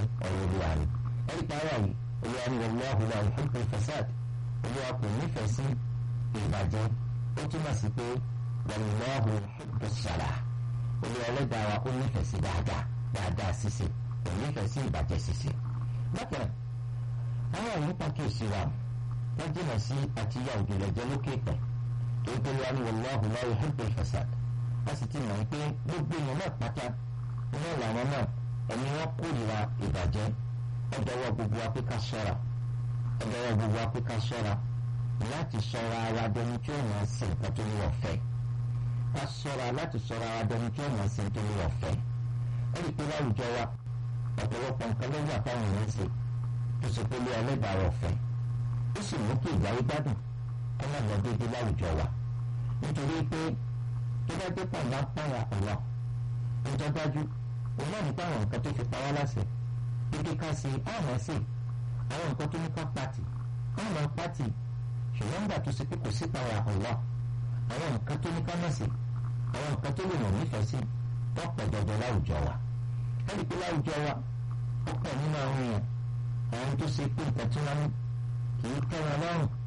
ọ̀rọ̀ olúwa ni ẹ̀rí táyà yìí olúwa ni wallahu la yuhibbu al-fasad olúwa kò nífẹ̀ẹ́ sí ìbàjẹ́ ó túmọ̀ sí pé wallahu yuhibbu as-salah olúwa ẹlẹ́dàá wa ó nífẹ̀ẹ́ sí dáadáa dáadáa ṣíṣe kò nífẹ̀ẹ́ sí ìbàjẹ́ ṣíṣe. bákan àwọn àwọn pàkíyèsí wa wọ́n jìnnà sí àti ya òjòlẹ̀ jẹ́ lókè pẹ̀ tó ń pèlú àni wallahu la yuhibbu al-fasad a sì ti mọ̀ pé gbogbo èèyàn náà pátá iná làwọn náà ẹni wọ́n kórìíra ìbàjẹ́ ọ̀dọ́wọ́ gbogbo wa pé ká ṣọ́ra ọ̀dọ́wọ́ gbogbo wa pé ká ṣọ́ra láti ṣọ́ra ara dẹni tí ó máa ṣe nǹkan tó ní ọ̀fẹ́ ká ṣọ́ra láti ṣọ́ra ara dẹni tí ó máa ṣe nǹkan tó ní ọ̀fẹ́ ẹ̀rí pé láwùjọ wa ọ̀pọ̀lọpọ̀ nǹkan ló wà táwọn èèyàn ṣe tó ṣe pé lé ẹlẹ́dàá ọ̀fẹ́ ó sì mú kí ìgbà yìí gbádùn kó má lọ déédéé láwùjọ wa nítorí pé tó bá dé pàmò apáyà ọ̀la níjọ́ dájú òun náà nípa àwọn nǹkan tó fi pa wá láṣẹ pé ká ṣe àwọn ṣe àwọn nǹkan tó ní ká pàtì àwọn pàtì ṣùgbọ́n nígbà tó ṣe pé kò sí pàyà ọ̀la àwọn nǹkan tó ní ká má ṣe àwọn nǹkan tó lè wọ̀n nífẹ̀ẹ́ sí wọ́n pọ̀ jọjọ láwùjọ wa ẹ̀rí pé láwùjọ wa ó pọ̀ nínú àwọn èèyàn àwọn tó ṣe pé nǹkan tí wọ́n ní kì í tẹ́ wọn lọ́rùn